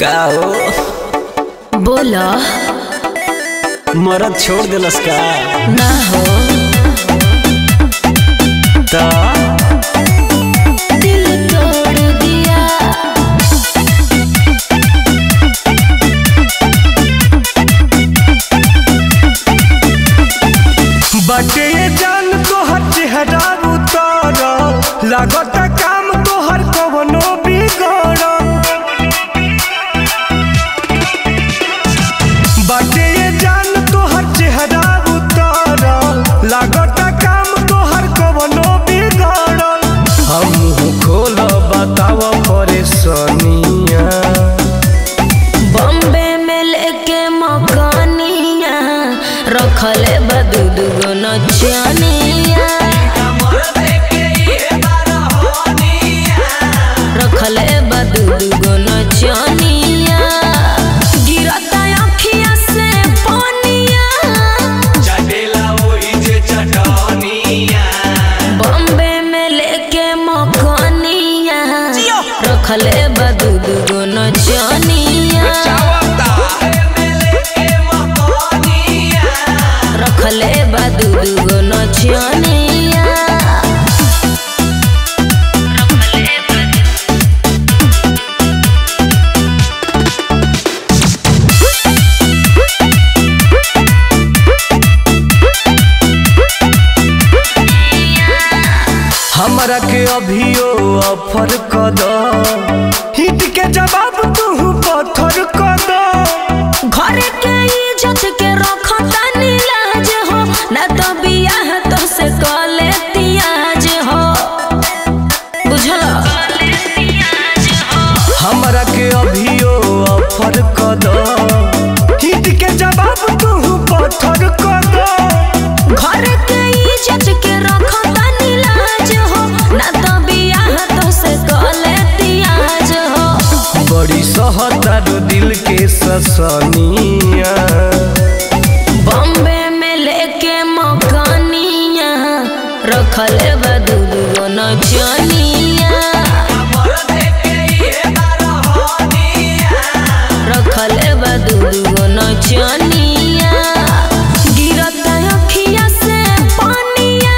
का हो बोला मरद छोड़ दिलस का ना हो त दिल तोड़ दिया बाटे ये जान तोहर चेहरा उतर लागत काम तोहर कवनो बिगड़ बाटे ये जान तोहर चेहरा उतर लागत काम तोहर कवनो बिगड़ हम खोल बताव परेशानिया बॉम्बे में लेके मकानिया रखले बदू दुगो नचनिया रखले बदू दुगो नचनिया गिरता अखिया से पानिया बॉम्बे में लेके मकानिया रखले बदू दुगो नचनिया रखले बदू दुगो नचनिया हमरा के अभियो ऑफर क द हिट के जवाब तू पत्थर क द घर के इज्जत के रखता नीलाज हो ना तो बियाह तो से कले तियाज हो बुझल हमरा के अभियो ऑफर क द हिट के जवाब तू पत्थर क द घर के इज्जत के रखता नीलाज हो ना तो बियाह तो से कले तियाज हो बड़ी सहतारो दिल के ससनिया बॉम्बे में लेके मकानिया रखले बदू दुगो नचनिया रखले बदू दुगो नचनिया गिरता अखिया से पानिया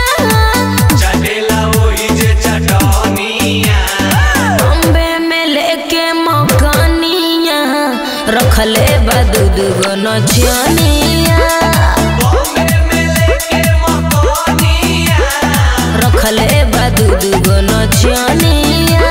बॉम्बे में लेके मकानिया रखले बदू दुगो नचनिया रखले बदू दुगो नचनिया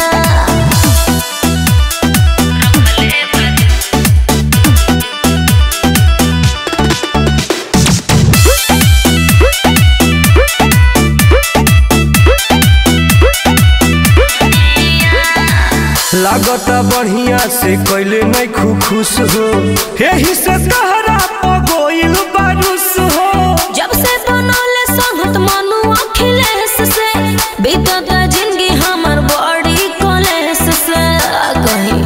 लागत बढ़िया से कैले नहीं खु खुश हो यही से तहरा पगोइल बारुस हो जब से बनौले संगत मनु अखिलेश से बीतत जिंदगी हमर बड़ी कलेश से आ कहीं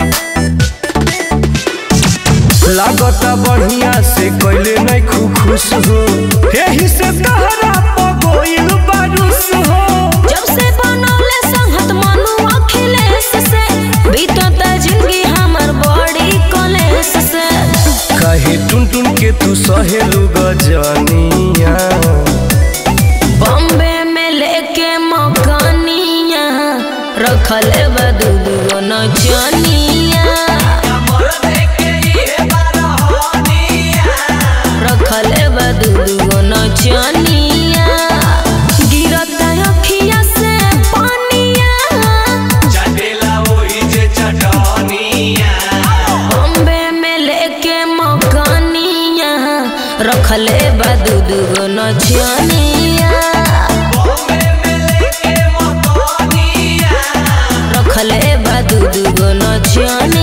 लागत बढ़िया से कैले नहीं खु खुश हो यही से तहरा पगोइल बारुस हो जब से बनौले संगत मनु अखिलेश से बीतत जिंदगी हमर बड़ी कलेश से कहे टुन टुन के तू सहेलू गजनिया बॉम्बे में लेके मकानिया रखले बदू दुगो नचनिया रखले बदू दुगो नचनिया गिरता अखिया से पानिया बॉम्बे में लेके मकानिया रखले बदू दुगो नचनिया रखले बदू दुगो नचनिया